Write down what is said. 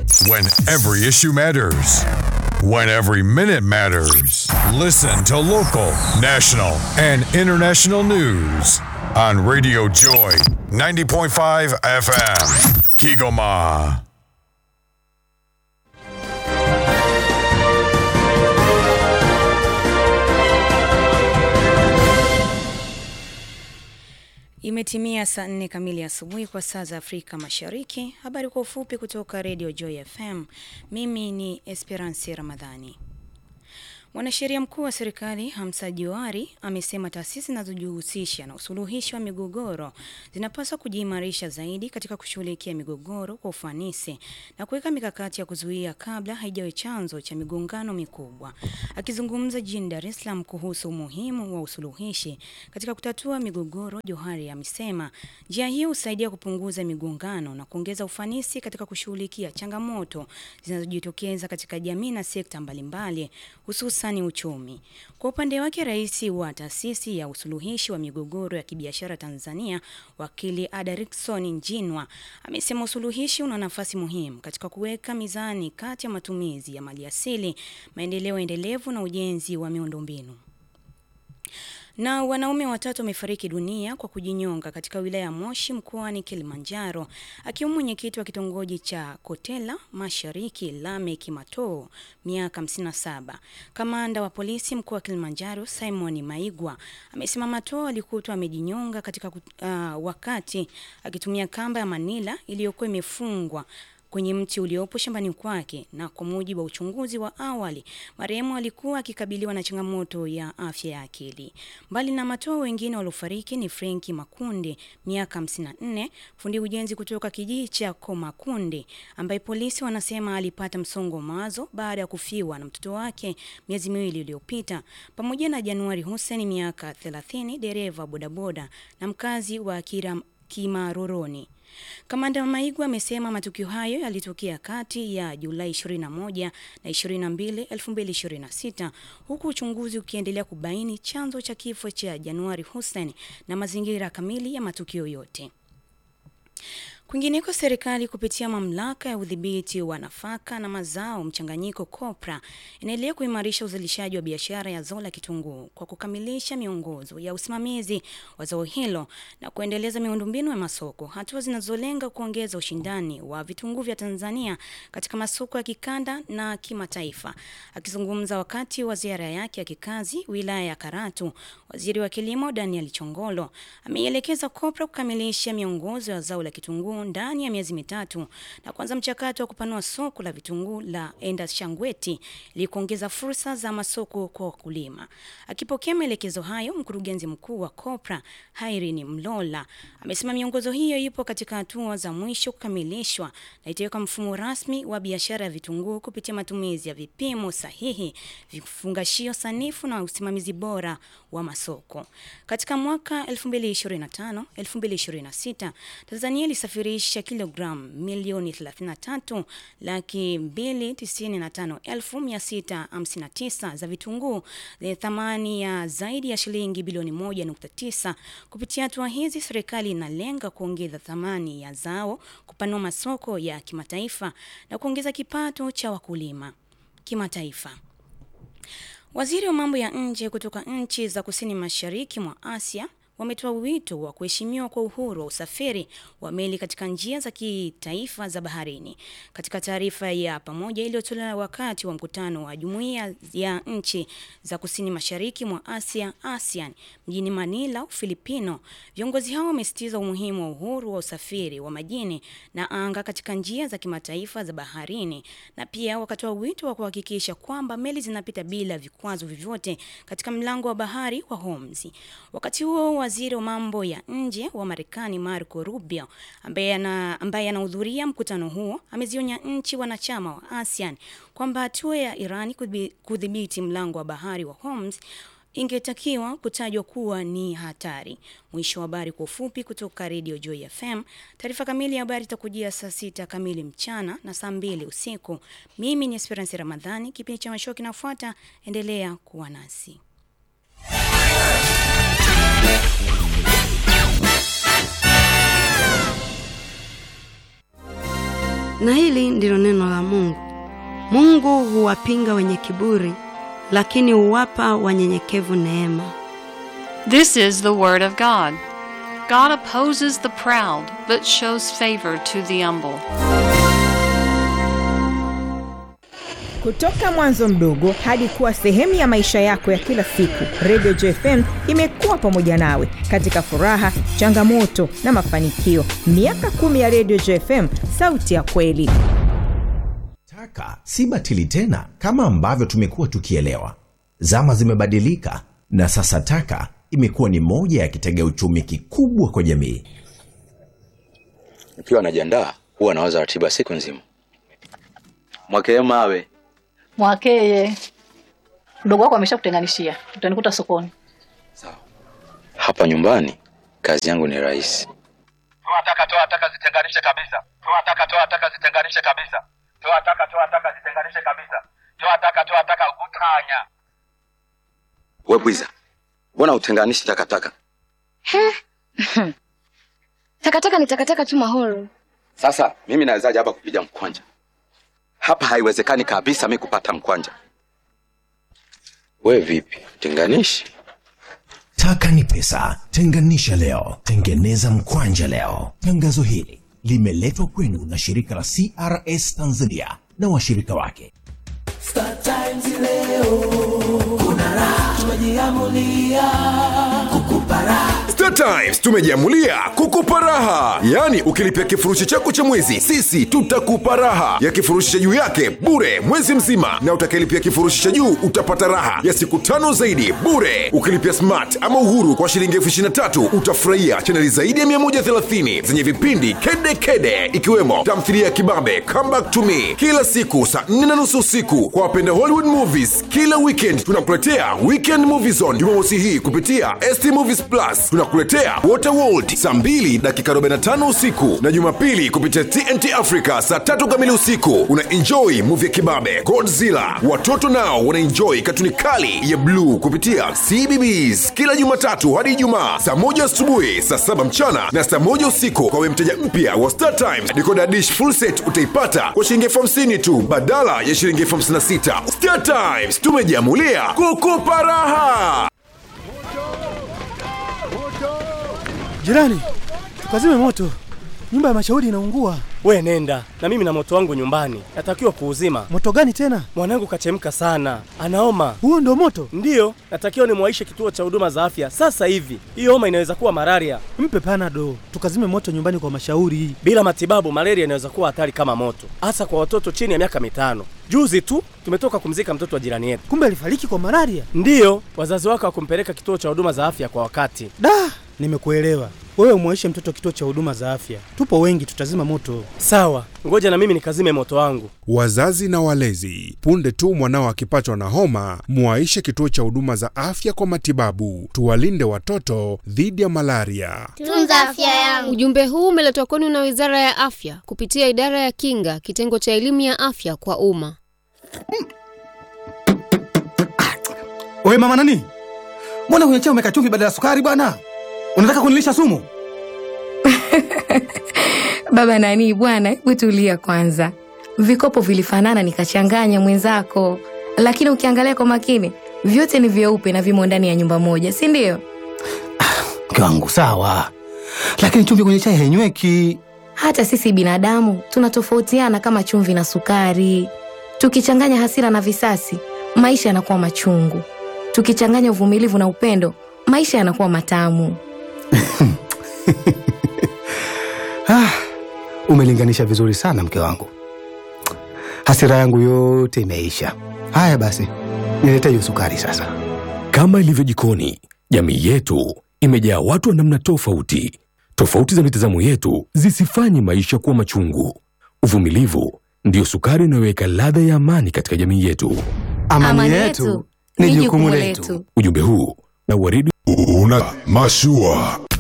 When every issue matters. When every minute matters. Listen to local, national, and international news on Radio Joy 90.5 FM. Kigoma. Imetimia saa nne kamili asubuhi kwa saa za Afrika Mashariki. Habari kwa ufupi kutoka Radio Joy FM. Mimi ni Esperance Ramadhani. Mwanasheria mkuu wa serikali Hamza Johari amesema taasisi zinazojihusisha na usuluhishi wa migogoro zinapaswa kujiimarisha zaidi katika kushughulikia migogoro kwa ufanisi na kuweka mikakati ya kuzuia kabla haijawe chanzo cha migongano mikubwa. Akizungumza jijini Dar es Salaam kuhusu umuhimu wa usuluhishi katika kutatua migogoro, Johari amesema njia hiyo husaidia kupunguza migongano na kuongeza ufanisi katika kushughulikia changamoto zinazojitokeza katika jamii na sekta mbalimbali hususan uchumi. Kwa upande wake, rais wa taasisi ya usuluhishi wa migogoro ya kibiashara Tanzania, wakili Ada Rickson Njinwa, amesema usuluhishi una nafasi muhimu katika kuweka mizani kati ya matumizi ya maliasili, maendeleo endelevu na ujenzi wa miundombinu. Na wanaume watatu wamefariki dunia kwa kujinyonga katika wilaya ya Moshi mkoani Kilimanjaro, akiwemo mwenyekiti wa kitongoji cha Kotela Mashariki Lamek Matoo, miaka 57. Kamanda wa polisi mkoa wa Kilimanjaro Simon Maigwa amesema Matoo alikutwa amejinyonga katika uh, wakati akitumia kamba ya Manila iliyokuwa imefungwa kwenye mti uliopo shambani kwake, na kwa mujibu wa uchunguzi wa awali, marehemu alikuwa akikabiliwa na changamoto ya afya ya akili. Mbali na Matoo, wengine waliofariki ni Frenki Makunde, miaka 54, fundi ujenzi kutoka kijiji cha Komakunde, ambaye polisi wanasema alipata msongo wa mawazo baada ya kufiwa na mtoto wake miezi miwili iliyopita, pamoja na Januari Hussein, miaka 30, dereva bodaboda na mkazi wa Kira, Kimaroroni. Kamanda Maigwa amesema matukio hayo yalitokea kati ya Julai 21 na 22, 2026 huku uchunguzi ukiendelea kubaini chanzo cha kifo cha Januari Hussein na mazingira kamili ya matukio yote. Kwingineko, serikali kupitia mamlaka ya udhibiti wa nafaka na mazao mchanganyiko COPRA inaendelea kuimarisha uzalishaji wa biashara ya zao la kitunguu kwa kukamilisha miongozo ya usimamizi wa zao hilo na kuendeleza miundombinu ya masoko, hatua zinazolenga kuongeza ushindani wa vitunguu vya Tanzania katika masoko ya kikanda na kimataifa. Akizungumza wakati wa ziara yake ya kikazi wilaya ya Karatu, waziri wa kilimo Daniel Chongolo ameielekeza COPRA kukamilisha miongozo ya zao la kitunguu ndani ya miezi mitatu na kuanza mchakato wa kupanua soko la vitunguu la Enda Shangweti ili kuongeza fursa za masoko kwa wakulima. Akipokea maelekezo hayo, mkurugenzi mkuu wa COPRA Irene Mlola amesema miongozo hiyo ipo katika hatua za mwisho kukamilishwa na itaweka mfumo rasmi wa biashara ya vitunguu kupitia matumizi ya vipimo sahihi, vifungashio sanifu na usimamizi bora wa masoko. Katika mwaka 2025 2026 Tanzania ilisafirisha kilogramu milioni 33 laki 295,659 za vitunguu zenye thamani ya zaidi ya shilingi bilioni 1.9. Kupitia hatua hizi, serikali inalenga kuongeza thamani ya zao, kupanua masoko ya kimataifa na kuongeza kipato cha wakulima kimataifa. Waziri wa mambo ya nje kutoka nchi za kusini mashariki mwa Asia wametoa wito wa kuheshimiwa kwa uhuru wa usafiri wa meli katika njia za kitaifa za baharini. Katika taarifa ya pamoja iliyotolewa wakati wa mkutano wa Jumuiya ya nchi za kusini mashariki mwa Asia ASEAN mjini Manila, Ufilipino, viongozi hao wamesisitiza umuhimu wa uhuru wa usafiri wa majini na anga katika njia za kimataifa za baharini, na pia wakatoa wito wa kuhakikisha kwamba meli zinapita bila vikwazo vyovyote katika mlango wa bahari wa Hormuz. Wakati huo waziri wa mambo ya nje wa Marekani Marco Rubio ambaye ana ambaye anahudhuria mkutano huo amezionya nchi wanachama wa ASEAN kwamba hatua ya Iran kudhibiti mlango wa bahari wa Hormuz ingetakiwa kutajwa kuwa ni hatari. Mwisho wa habari kwa ufupi kutoka Radio Joy FM. Taarifa kamili ya habari itakujia saa sita kamili mchana na saa mbili usiku. Mimi ni Esperance Ramadhani. Kipindi cha masho kinafuata, endelea kuwa nasi. Na hili ndilo neno la Mungu. Mungu huwapinga wenye kiburi, lakini huwapa wanyenyekevu neema. This is the Word of God. God opposes the proud, but shows favor to the humble. Kutoka mwanzo mdogo hadi kuwa sehemu ya maisha yako ya kila siku, Radio JFM imekuwa pamoja nawe katika furaha, changamoto na mafanikio. Miaka kumi ya Radio JFM, sauti ya kweli. Taka si batili tena kama ambavyo tumekuwa tukielewa. Zama zimebadilika na sasa taka imekuwa ni moja ya kitega uchumi kikubwa kwa jamii. Nikiwa najiandaa huwa nawaza ratiba siku nzima. Mwakee mawe Mwakeye, mdogo wako ameshakutenganishia, utanikuta sokoni. hapa nyumbani, kazi yangu ni rahisi. toa taka toa taka zitenganishe kabisa toa taka toa taka zitenganishe kabisa toa taka toa taka zitenganishe kabisa toa taka toa taka utanya We bwiza, mbona utenganishi takataka? Takataka ni takataka tu Mahoro. Sasa mimi nawezaje hapa kupiga mkwanja? Hapa haiwezekani kabisa mi kupata mkwanja. We vipi, tenganishi? Taka ni pesa, tenganisha leo, tengeneza mkwanja leo. Tangazo hili limeletwa kwenu na shirika la CRS Tanzania na washirika wake. Star Times leo kuna raha, tumejiamulia kukupa raha. Star Times tumejiamulia kukupa raha, yaani ukilipia kifurushi chako cha mwezi, sisi tutakupa raha ya kifurushi cha juu yake bure mwezi mzima, na utakayelipia kifurushi cha juu utapata raha ya siku tano zaidi bure. Ukilipia smart ama uhuru kwa shilingi elfu ishirini na tatu utafurahia chaneli zaidi ya 130 zenye vipindi kede kede, ikiwemo tamthilia ya kibabe Come Back to Me kila siku saa 4 na nusu usiku. Kwa wapenda Hollywood movies, kila weekend tunakuletea Weekend Movie Zone Jumamosi hii kupitia ST Movies Plus. Tunakuletea Waterworld saa 2 dakika 45 usiku na Jumapili kupitia TNT Africa saa tatu kamili usiku. Una enjoy movie ya kibabe Godzilla. Watoto nao wana enjoy katuni kali ya bluu kupitia CBBS kila Jumatatu hadi Ijumaa saa moja asubuhi, saa saba mchana na saa moja usiku. Kwa we mteja mpya wa Star Times, decoder dish full set utaipata kwa shilingi elfu hamsini tu badala ya shilingi elfu hamsini na sita. Star Times tumejiamulia kukupa raha. Jirani, tukazime moto, nyumba ya mashauri inaungua. We nenda na mimi na moto wangu nyumbani, natakiwa kuuzima. Moto gani tena? Mwanangu kachemka sana, anaoma. Huo ndo moto? Ndiyo, natakiwa nimwaishe kituo cha huduma za afya sasa hivi. Hiyo homa inaweza kuwa malaria. Mpe panado, tukazime moto nyumbani kwa mashauri. Bila matibabu, malaria inaweza kuwa hatari kama moto, hasa kwa watoto chini ya miaka mitano. Juzi tu tumetoka kumzika mtoto wa jirani yetu. Kumbe alifariki kwa malaria? Ndiyo, wazazi wake hawakumpeleka kituo cha huduma za afya kwa wakati. Da, nimekuelewa. Wewe umwaishe mtoto kituo cha huduma za afya, tupo wengi, tutazima moto. Sawa, ngoja na mimi nikazime moto wangu. Wazazi na walezi, punde tu mwanao akipatwa na homa, mwaishe kituo cha huduma za afya kwa matibabu. Tuwalinde watoto dhidi ya malaria. Tunza afya yangu. Ujumbe huu umeletwa kwenu na Wizara ya Afya kupitia Idara ya Kinga, kitengo cha elimu ya afya kwa umma. Wewe mama nani? Mbona kwenye chai umeweka chumvi badala ya sukari bwana? Unataka kunilisha sumu? Baba nani bwana, hebu tulia kwanza. Vikopo vilifanana nikachanganya mwenzako, lakini ukiangalia kwa makini vyote ni vyeupe na vimo ndani ya nyumba moja, si ndio? Mke wangu sawa, lakini chumvi kwenye chai hainyweki. Hata sisi binadamu tunatofautiana kama chumvi na sukari. Tukichanganya hasira na visasi, maisha yanakuwa machungu. Tukichanganya uvumilivu na upendo, maisha yanakuwa matamu. Ah, umelinganisha vizuri sana mke wangu, hasira yangu yote imeisha. Haya basi, nilete hiyo sukari sasa. Kama ilivyo jikoni, jamii yetu imejaa watu wa namna tofauti. Tofauti za mitazamo yetu zisifanye maisha kuwa machungu. Uvumilivu ndiyo sukari inayoweka ladha ya amani katika jamii yetu. Amani, yetu ni jukumu letu. Ujumbe huu na waridi una mashua